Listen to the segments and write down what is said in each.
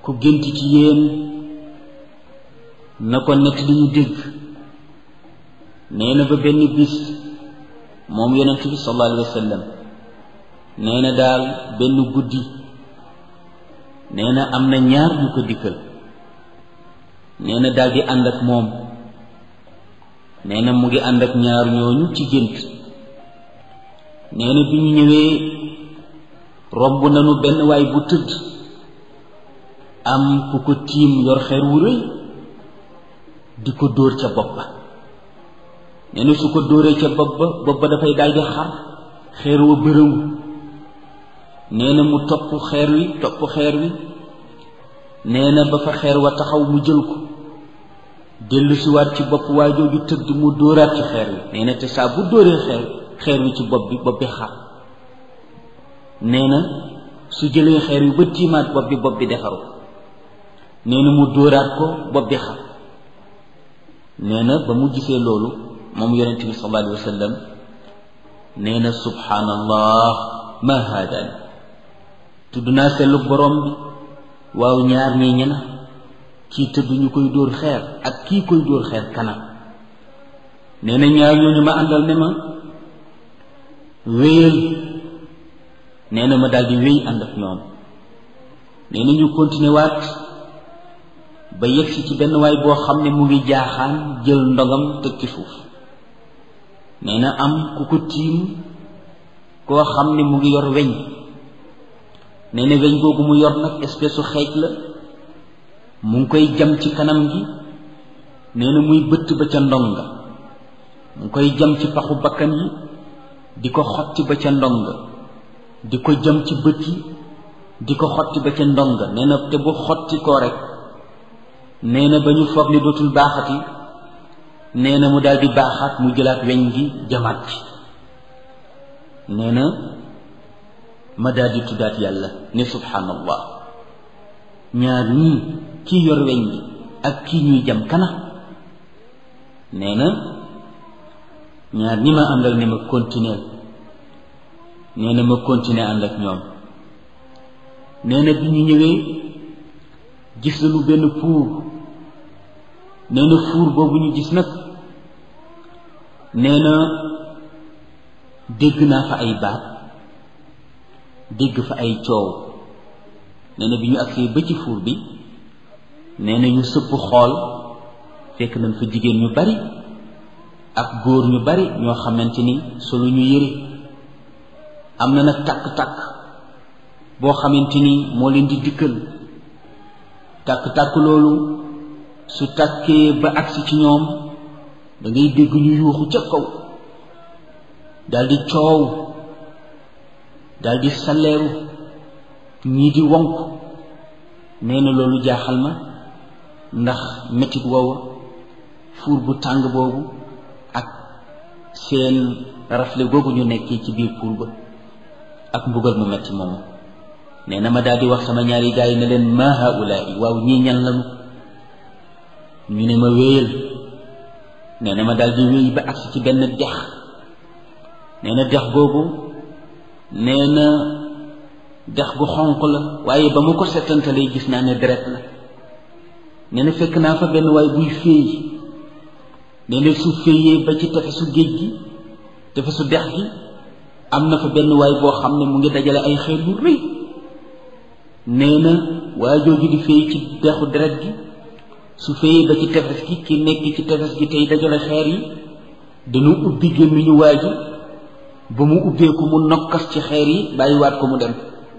ku gént ci yéen na ko nett li ñu dégg nee na ba benn bis moom yonent bi sallallahu alayhi wa sallam nee na daal benn guddi nee na am na ñaar ñu ko dikkal nee na daal di ànd ak moom nee na mu ngi ànd ak ñaar ñooñu ci gént nee na bi ñu ñëwee romb nañu benn waay bu tëdd am ku ko tiim yor xeer wu rëy di ko dóor ca bopp ba nee na su ko dóoree ca bopp ba bopp ba dafay daldi xar xeer wa bërëngu nee na mu topp xeer wi topp xeer wi nee na ba fa xeer wa taxaw mu jël ko dellu si waat ci bopp waa jooju tëdd mu dóoraat ci xeer wi nee na te saa bu dóoree xeer xeer wi ci bopp bi bopp bi xar nee na su jëlee xeer wi ba tiimaat bopp bi bopp bi defaru nee na mu dóoraat ko bopp bi xar nee na ba mu gisee loolu moom yonent bi sallallahu alayhi wa sallam nee na subhaanallah ma haadaan tudd naa sellu borom bi waaw ñaar ñii ñena kii tëdd ñu koy dóor xeer ak kii koy dóor xeer kanam nee na ñaar ñooñu ma àndal ne ma wéyal nee na ma daal di wéy ànd ak ñoom nee na ñu continué waat ba yegsi ci benn waay boo xam ne mu ngi jaaxaan jël ndogam teg ci suuf nee na am ku ko tiim koo xam ne mu ngi yor weñ nee na weñ googu mu yor nag espèce su xeej la mu ngi koy jam ci kanam gi nee na muy bëtt ba ca ndonga mu ngi koy jam ci paxu bakkan yi di ko xotti ba ca ndonga di ko jam ci bët yi di ko xotti ba ca ndonga nee na te bu xotti koo rek nee na ba ñu foog ni dootul baaxati nee na mu daal di baaxaat mu jëlaat weñ gi jamaat ci nee na ma daal di tuddaat yàlla ne subhaanallah ñaar ñii kii yor weñ gi ak kii ñuy jam kana nee na ñaar ñi ma àndal ne ma continuer nee na ma continuer ànd ak ñoom nee na bi ñu ñëwee gis nañu benn puur nee na fuur boobu ñu gis nag nee na dégg naa fa ay baat dégg fa ay coow nee na bi ñu agsee ba ci fuur bi nee na ñu sëpp xool fekk nañ fa jigéen ñu bari ak góor ñu bari ñoo xamante ni solu ñu yëre am na nag tàkk-tàkk boo xamante ni moo leen di dikkal tàkk-tàkk loolu su tàkkee ba agsi ci ñoom da ngay dégg ñu yuuxu ca kaw daldi coow daldi saleeru ñii di wonk nee na loolu jaaxal ma ndax metit woowa fuur bu tàng boobu ak seen rafle googu ñu nekkee ci biir puur ba ak mbugal mu metti moomu nee na ma daldi wax sama ñaari gaay yi ne leen ma haulaai waaw ñii ñan lanu ñu ne ma wéyal nee na ma daldi wéy ba agsi ci benn dex nee na dex googu nee na dex gu xonq la waaye ba mu ko settantalee gis naa ne deret la nee na fekk naa fa benn waay buy féey nee na su féeyee ba ci tefesu géej gi tefesu dex gi am na fa benn waay boo xam ne mu ngi dajale ay xeer yu rëy nee na waa jooju di féey ci dexu deret gi su féeyee ba ci tefes gi ki nekk ci tefes gi tey dajale xeer yi dañu ubbi gémmiñu waa ji ba mu ubbeeku mu nokkas ci xeer yi bàyyiwaat ko mu dem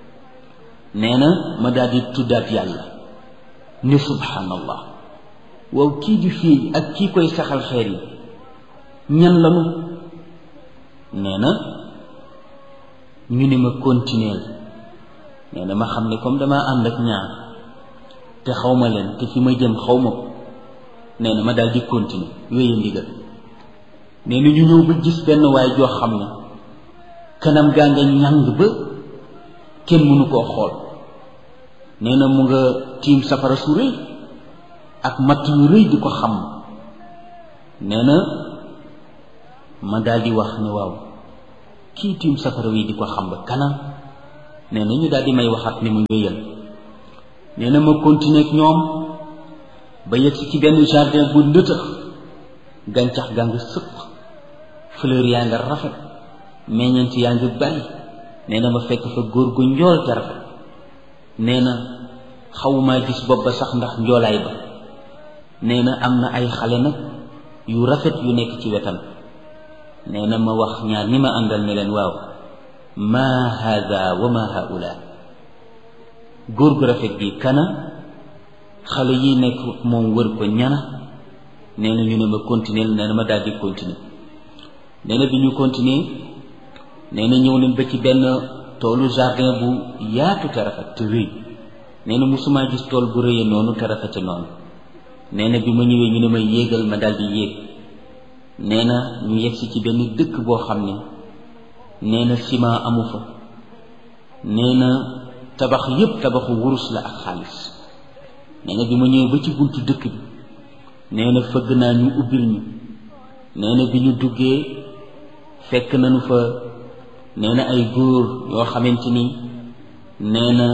nee na ma daal di tuddaat yàlla ne subhanallah waaw kii di féey ak kii koy saxal xeer yi ñan lanu nee na ñu ne ma continuer nee na ma xam ne comme dama ànd ak ñaar te xaw ma leen te fi ma jëm xaw ma ko nee na ma daal di continuer wéye ndigal nee na ñu ñëw ba gis benn waay joo xam ne kanam gaa nga ñàng ba kenn mënu koo xool nee na mu nga tiim safara su rëy ak matt yu rëy di ko xam nee na ma daal di wax ne waaw kii tiim safara wi di ko xam ba kanam nee na ñu daal di may waxaat ni mu wéyal nee na ma continuer ak ñoom ba yegsi ci benn jardin bu ndëtëx gàncax gaa nga sëpp fleur yaa nga rafet meññeent yaa ngi bari nee na ma fekk fa góor gu njool te rafet nee na xawumaa gis bopp ba sax ndax njoolaay ba nee na am na ay xale nag yu rafet yu nekk ci wetam nee na ma wax ñaar ñi ma àndal ne leen waaw ma hada wa ma haula góor gu rafet gi kana xale yi nekk moom wër ko ñana nee na ñu ne ma continuer nee na ma daal di continuer nee na bi ñu continuer nee na ñëw nañ ba ci benn toolu jardin bu yaatu te rafet te rëy nee na musuma gis tool bu rëyee noonu te rafete noonu nee na bi ma ñëwee ñu ne ma yéegal ma daal di yéeg nee na ñu yegsi ci benn dëkk boo xam ne nee na ciment amu fa nee na tabax yépp tabaxu wurus la ak xaalis nee na bi ma ñëwee ba ci buntu dëkk bi nee na fëgg naa ñu ubbil ñu nee na bi ñu duggee fekk nañu fa nee na ay góor yoo xamante ni nee na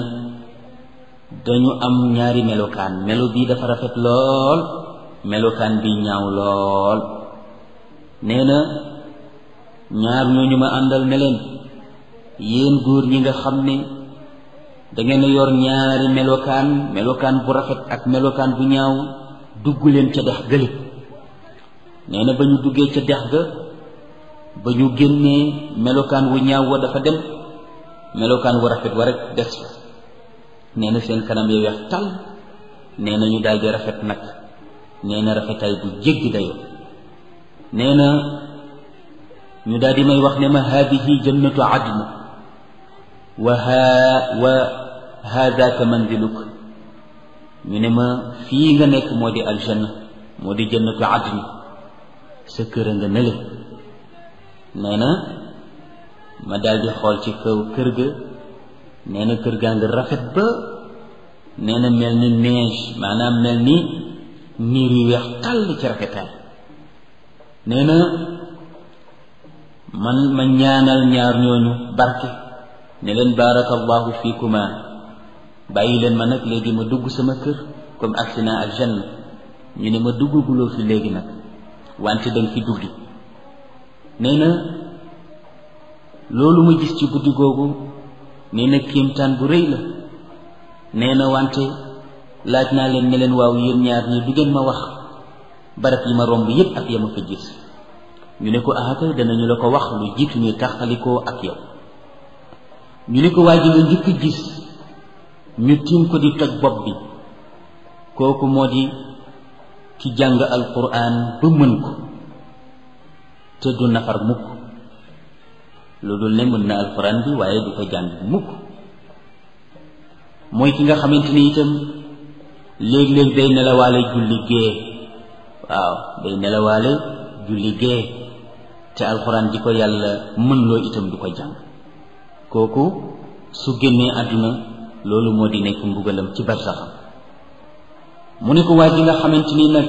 dañu am ñaari melokaan melo bii dafa rafet lool melokaan bi ñaaw lool nee na ñaar ñooñu ma àndal ne leen yéen góor ñi nga xam ne dangeen a yor ñaari melokaan melokaan bu rafet ak melokaan bu ñaaw dugg leen ca dex gële nee na ba ñu duggee ca dex ga ba ñu génnee melokaan wu ñaaw wa dafa dem melokaan wu rafet wa rek des fa nee na seen kanam ya weex tal nee na ñu daal di rafet nag nee na rafetaay bu jéggi dayoo nee na ñu daal di may wax ne ma haadihi jannatu adn wa haa wa haadaka manziluk ñu ne ma fii nga nekk moo di aljanna moo di jannatu adn sa kër a nga nële nee na ma daal di xool ci kaw kër ga nee na kër gaa nga rafet ba nee na mel ni neige maanaam mel ni niir yu weex tàll ci rafetaay nee na man ma ñaanal ñaar ñooñu barke ne leen baarakallahu fiikuma bàyyi leen ma nag léegi ma dugg sama kër comme agsi naa aljanna ñu ne ma duggaguloo fi léegi nag wante danga fi duggi nee na loolu ma gis ci guddi googu nee na kéemtaan bu rëy la nee na wante laaj naa leen ne leen waaw yéen ñaar ñi du ngeen ma wax barab yi ma romb yépp ak yama fa gis ñu ne ko ahaka danañu la ko wax lu jiitu ñuy taxalikoo ak yow ñu ne ko waa ji nga njëkk gis ñu tiim ko di toj bopp bi kooku moo di ki jàng alquran ba mën ko te du nafar mukk lu dul ne mën na alquran bi waaye du ko jàng mukk mooy ki nga xamante ni itam léeg-léeg day nelawaale julli gee waaw day nelawaale julli gee te alxuraan di ko yàlla mën loo itam du ko jàng kooku su génnee àdduna loolu moo di nekk mbugalam ci barsaxam mu ne ko waa ji nga xamante ni nag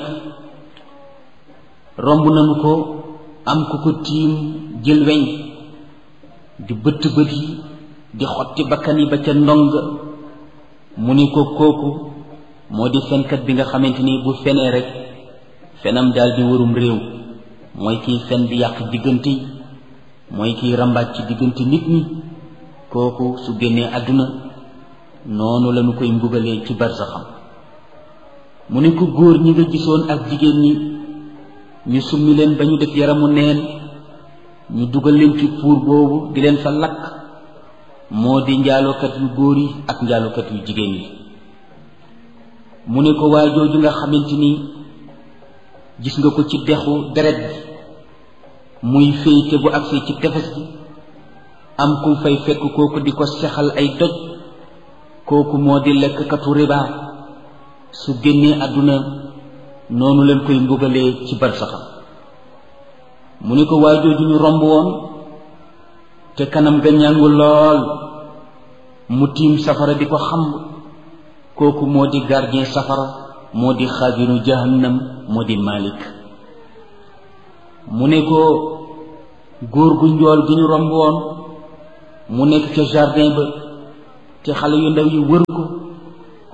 romb nañu ko am ku ko tiim jël weñ di bëtt bët yi di xotti bakkan yi ba ca ndong mu ni ko kooku moo di fenkat bi nga xamante ni bu fenee rek fenam daal di warum réew mooy kiy fen di yàq diggante yi mooy kiy rambaaj ci diggante nit ñi kooku su génnee àdduna noonu lañu koy mbugalee ci barsaxam mu ne ko góor ñi nga gisoon ak jigéen ñi ñu summi leen ba ñu def yaramu neen ñu dugal leen ci puur boobu di leen fa lakk moo di njaalookat yu góor yi ak njaalookat yu jigéen yi mu ne ko waa jooju nga xamante ni gis nga ko ci dexu deret bi muy féyte bu agsee ci tefes gi am ku fay fekk kooku di ko sexal ay doj kooku moo di lekkkatu riba su génnee àdduna noonu leen koy mbugalee ci barsaxam mu ne ko waa jooju ñu romb woon te kanam ga ñàngu lool mu tiim safara di ko xam kooku moo di gardien safara moo di xaabinu jahannam moo di malik mu ne ko góor gu njool gi ñu romb woon mu nekk ca jardin ba te xale yu ndaw yi wër ko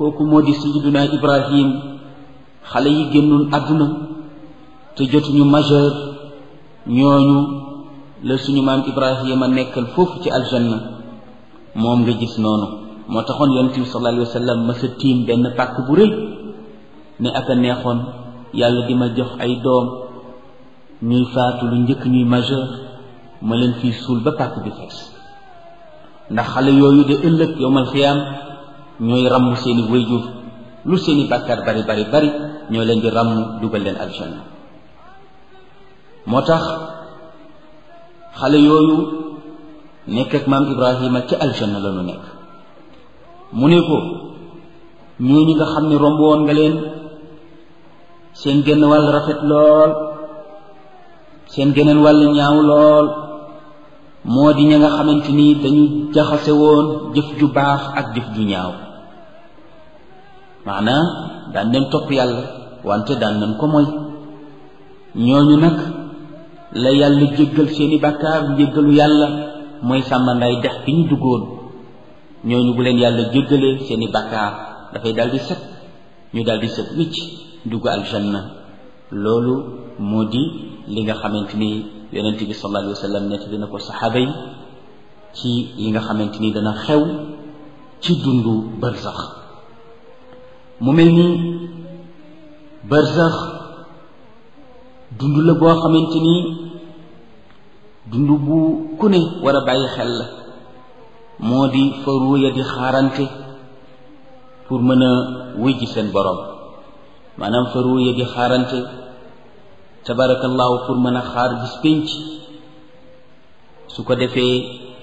kooku moo di sayyiduna ibrahim xale yi génnoon àdduna te jotuñu majeur ñooñu la suñu maam ibrahima nekkal foofu ci aljanna moom nga gis noonu moo taxoon yonent bi sallallahu alayhi wa sallam masa tiim benn pàkk bu rëy ne ak a neexoon yàlla di ma jox ay doom ñuy faatu lu njëkk ñuy majeur ma leen fii suul ba pàkk bi fees ndax xale yooyu de ëllëg yowmal xiyaam ñooy ràmm seeni wayjur lu seeni bàkkaar bari bari bari ñoo leen di ràmm dugal leen aljanna moo tax xale yooyu nekk ak maam ibrahima ca aljanna la ñu nekk mu ne ko ñooñu nga xam ne romb woon nga leen seen genn wàll rafet lool seen geneen wàll ñaaw lool moo di ña nga xamante ni dañu jaxase woon jëf ju baax ak jëf ju ñaaw maanaam daan nañ topp yàlla wante daan nañ ko moy ñooñu nag la yàlla jéggal seeni bàkkaar njéggalu yàlla mooy sàmmandaay dex bi ñu duggoon ñooñu bu leen yàlla jéggalee seeni bàkkaar dafay daldi set ñu daldi set wicc dugg aljanna loolu moo di li nga xamante ni yonent bi sallallahu alayhi wa sallam nett dina ko saxaaba yi ci li nga xamante ni dana xew ci dundu barzax mu mel ni barzax dund la boo xamante ni dund bu ku ne war a bàyyi xel la moo di fa ruuya di xaarante pour mën a wuy ji seen borom maanaam fa ruuya di xaarante tabarakallahu pour mën a xaar bis pénc su ko defee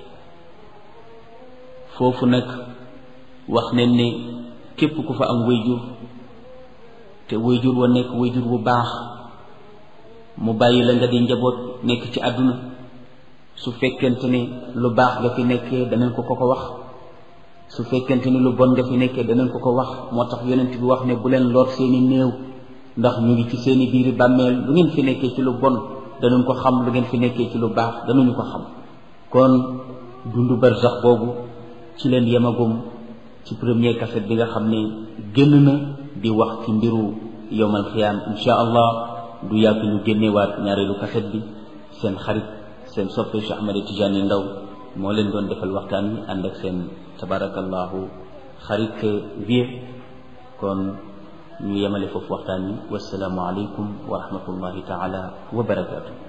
foofu nag wax nañ ne képp ku fa am wayjur te wayjur wa nekk wayjur bu baax mu bàyyi la nga di njaboot nekk ci àdduna su fekkente ne lu baax nga fi nekkee danañ ko ko ko wax su fekkente ni lu bon nga fi nekkee danañ ko ko wax moo tax yonent bi wax ne bu leen lor seeni néew ndax ñu ngi ci seeni biiri bàmmeel lu ngeen fi nekkee ci lu bon danañ ko xam lu ngeen fi nekkee ci lu baax danañu ko xam kon dundu barsax boobu ci leen yemagum ci premier kaset bi nga xam ne génn na di wax ci mbiru yowmal xiyaam insha allah du yàgg ñu génnewaat ñaareelu kaset bi seen xarit seen soppe Cheikh Ahmed Tidiane Ndaw moo leen doon defal waxtaan wi ànd ak seen tabarakallahu xarit vie kon ñu yemale foofu waxtaan wi wasalaamu aleykum wa rahmatullahi taala wa barakaatu